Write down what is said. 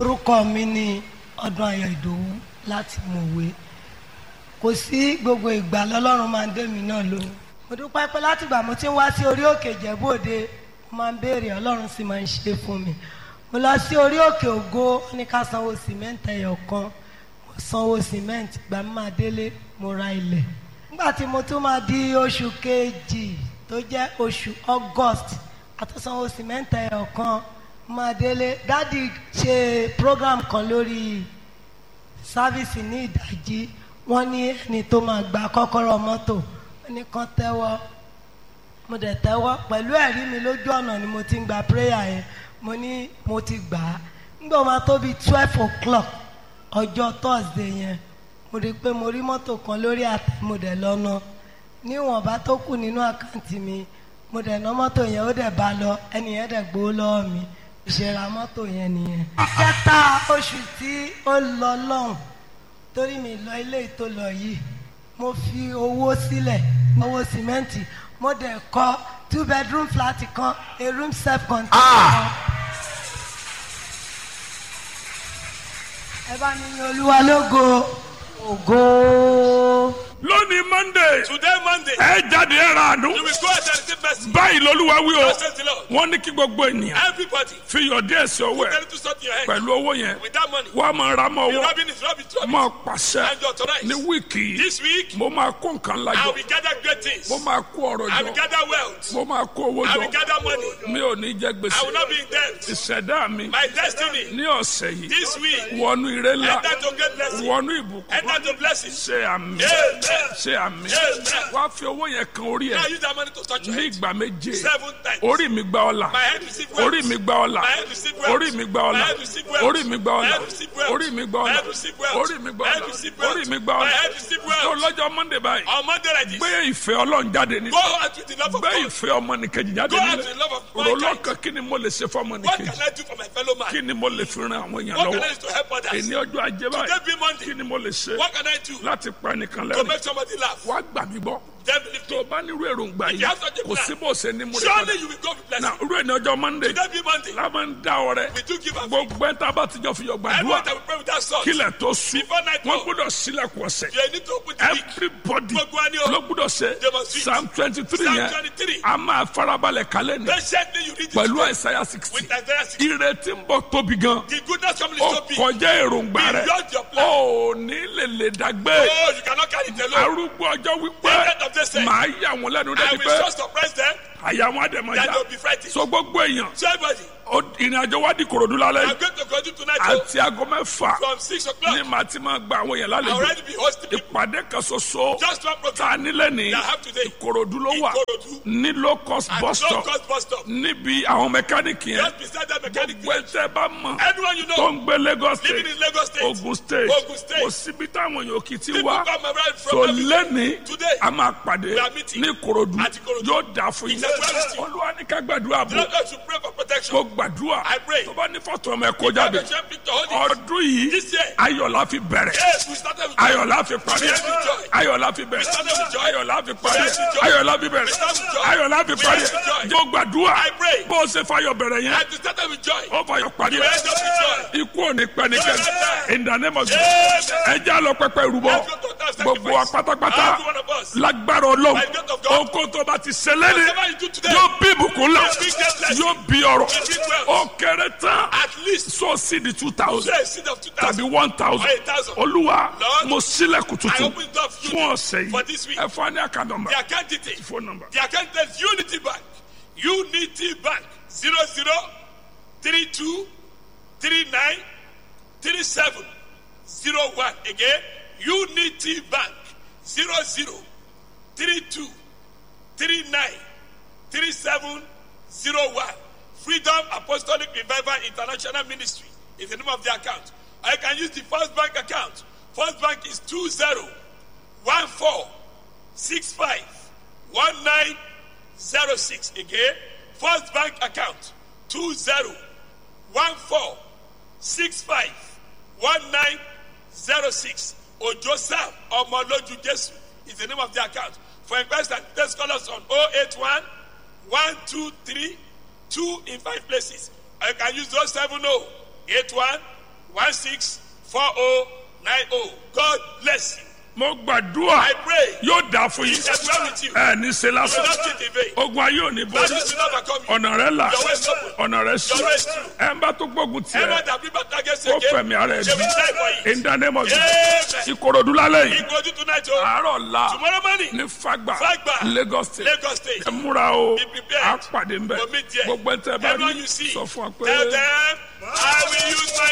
orúkọ mi ni ọdún ayọ̀ ìdòwú láti mọ̀wé kò sí gbogbo ìgbà lọ́lọ́run máa ń dé mi náà lóhùn mo dúpẹ́ pé látìgbà mo ti ń wá sí orí òkè ìjẹ̀bú òde mo máa ń béèrè ọlọ́run sì máa ń ṣe fún mi mo lọ sí orí òkè ògo ó ní ká sanwó sìmẹ́ǹtì ẹyọ kan mo sanwó sìmẹ́ǹtì gbà mí máa délé mo ra ilẹ̀ nígbà tí mo tún máa di oṣù kejì tó jẹ́ oṣù august àtúnsanwó sìmẹ́ǹtì ẹyọ kan mo máa délé dádì ṣe program kan lórí sáfíìsì ní ìdájí wọ́n ní ẹni tó máa gba kọ́kọ́rọ́ mọ́tò wọ́n ní kán tẹ́wọ́ mo dẹ̀ tẹ́wọ́ pẹ̀lú ẹ̀rí mi lójú ọ̀nà ni mo ti ń gba prayer yẹn mo ní mo ti gbà á nígbà wo máa tó bíi twelve o'clock ọjọ́ thursday yẹn mo rí i pé mo rí mọ́tò kan lórí àtẹ mo dẹ̀ lọ́nà níwọ̀nba tó kù nínú àkáǹtì mi mo dẹ̀ ná mọ́tò yẹn ó dẹ̀ bá lọ ẹni yẹn dẹ̀ gbowó lọ́wọ́ mi ìṣẹ̀ra mọ́tò yẹn nìyẹn. kẹta oṣù tí ó lọ lọ́hùn torí mi lọ ilé tó lọ yìí mo fi owó sílẹ̀ owó sìmẹ́ǹtì mo dẹ̀ kọ́ two bedroom flat kan a room self contained kan. ẹ bá mi yan olúwa lógo ògo. lónìí monday Today, Monday, ẹ jáde ẹ ra àánú you will go out and receive mercy. báyìí lolúwa wí o Thus says the Lord. wọ́n ní kí gbogbo ènìyàn Everybody, fi yọ̀dí ẹ̀sìn ọwọ́ tell ẹ̀ you to stop your head. pẹ̀lú owó yẹn With that money, wọ́n á máa ra mọ́ the ọwọ́ robin is robin, it's robin. máa pàṣẹ And you authorize. ní wíìkì yìí This week, mo máa kó nǹkan I lájọ will gather great things. mo máa kó ọ̀rọ̀ I will jọ gather wealth. mo máa kó owó I will jọ gather money. mi ò ní jẹ I gbèsè will not be in debt. ìṣẹ̀dá mi My destiny, ní ọ̀sẹ̀ yìí this week, wọnú ire ńlá enter to great blessing. wọnú ìbùkún Enter to blessings. ṣe àmì Amen. ṣe àmì Amen. wá fi owó yẹn kan orí Now ẹ use that money to touch your ní head. ìgbà méje Seven times. orí mi gba ọlà My head receive wealth. orí mi gba ọlà My head receive wealth. orí mi gba My ọlà head receive wealth. orí mi gba My ọlà head receive wealth. orí mi gba My ọlà head receive wealth. orí mi gba My head ọlà receive wealth. orí mi gba My ọlà head receive tó wealth. lọ́jọ́ monday báyìí On Monday like this, gbé ìfẹ́ ọlọ́run jáde ní go out with the love of gbé God. ìfẹ́ ọmọnìkejì jáde Go out nílẹ̀ with the love of rò mankind. lọ́kàn kí ni mo lè ṣe fún What ọmọnìkejì can I do for my fellow man? kí ni mo lè fi ran àwọn èèyàn What can I lọ́wọ́ do to help others? èní ọjọ́ ajé báyìí Today be Monday. kí ni mo lè ṣe What can I do láti pa ẹnìkan to lẹ́rìn make somebody laugh? wá gbà mí gbọ́ Then believe tó me. o bá nírú èròǹgbà If yìí you have such a kò plan, sí bó o ṣe ní múlẹ̀ Surely you will go with na blessing. irú ẹni ọjọ́ monday Today be Monday. la máa ń dá ọrẹ We do give a gbogbo ẹ̀ tá a bá ti jọ fi yọ Everyone gbàdúrà that will pray with that song. kílẹ̀ tó sùn Before night wọ́n fall. gbọ́dọ̀ sílẹ̀kùn ọ̀sẹ̀ You need to open the week. everybody Gbogbo wa ni o. ló gbọ́dọ̀ ṣe They must read. psalm twenty three Psalm yẹn 23. a máa farabalẹ̀ kalẹ̀ ní Patiently you read it pẹ̀lú today àìsàyà sixty with Isaiah 60. ìrètí ń bọ̀ tóbi gan The goodness coming is ó so big. kọjá èròǹgbà rẹ Beyond your plan. ó ní lè lè dàgbé Oh, you cannot carry it alone. arúgbó ọjọ́ wípé The end of the day. màá yà wọ́n lẹ́nu I débi will pé just surprise them àyà wọn àdèmọ̀ that já they'll be frightened. so gbogbo èèyàn So everybody, ó- ìrìn àjò wa di korodu lálẹ́ I'm yìí going to continue tonight oh, àti aago mẹ́fà from 6 ní o'clock. màá ti máa gba àwọn èèyàn I lálejò already be hosting people. ìpàdé kan ṣoṣo Just one tá program. a nílẹ̀ ní That have today. ìkòròdú ló wà Ìkòròdú. ní low cost At bus no stop cost bus stop. níbi àwọn mẹkáníìkì yẹn Just beside that mechanic. gbogbo ẹtẹ bá mọ̀ Anyone you tó know ń gbé Lagos living state in Lagos State. Ogun state Ogun State. kò síbi táwọn èèyàn kì í ti People wá come around from tó everywhere. lẹ́ni Today. a máa pàdé We are meeting. ní korodu At Ìkòròdú. yóò dà fún yín It's a well-received. olúwa ní ká gbàdúrà The bò Lord should pray for protection. kó gbàdúrà I pray. tó bá ní fọ́tò ọmọ ẹ̀ kó jáde Have a shame picture, hold it. ọdún yìí This year. ayọ̀ la fi bẹ̀rẹ̀ Yes, we started with ayọ̀ la fi parí We started with joy. ayọ̀ la fi bẹ̀rẹ̀ started with joy. ayọ̀ la fi parí We started with joy. ayọ̀ la fi bẹ̀rẹ̀ We started with joy. ayọ̀ la fi We parí started with joy. tó gbàdúrà I pray. bó o ṣe fayọ̀ bẹ̀rẹ̀ yẹn And we started with joy. ó fayọ̀ parí We ended up with joy. ikú ò ní pẹ́ ní kẹ́ni Amen. in the name of Jesus Amen. ẹ já lọ pẹpẹ ìrúbọ Let's go to that gbogbo wa sacrifice. pátápátá Every one of us. lágbára ọlọ́run By the grace of God. oko tó bá ti ṣe lẹ́ni Whatever you do today. yóò bí ìbùkún ńlá Will bring great blessing. yóò bí ọrọ̀ Will bring wealth. ó kéré tán At least. sọ sí di two thousand Say a seed of 2,000. tàbí one thousand Or 1,000. olúwa Lord, mo sílẹ̀kùn I tuntun open the door for you fún ọ̀sẹ̀ for yìí this week. ẹ fún wa ní àkànnàmbà The account detail. phone number The account is Unity Bank. Unity Bank. 00 32 39 37 01. Again, Unity Bank. 00 32 39 37 01. Freedom Apostolic Revival International Ministry is the name of the account. I can use the First Bank account. First Bank is 20 14 65 1906. Again, First Bank account 20 14 65 1906. Ojo Sam Omoloju Jesu is the name of the account. For inquiries and test call us on 081 123 2 in 5 places. I can use those 70 81 one six four oh nine oh. God bless you. mo gbàdúrà I pray. yóò dà fún yín He is well with you. ẹ ní ṣe You will lásán not cheat in vain. ogun ayé ò ní bọ́ That is not overcome you. ọ̀nà rẹ là Your way is open. ọ̀nà rẹ sùn Your way is true. ẹ ń bá tó gbógun tiẹ̀ Everyone that bring back against ó again, fẹ̀mí ara ẹ̀ they will bí die for it. in the name of Jesus Amen. ìkòròdú lálẹ́ yìí He go to tonight, oh. àárọ̀ la Tomorrow morning, ní fagba Fagba. Lagos state Lagos State. ẹ múra o Be prepared. a pàdé ń bẹ We'll meet there. gbogbo ẹ tẹ bá Everyone rí you see, sọ fún wa pé. tell them, I will use my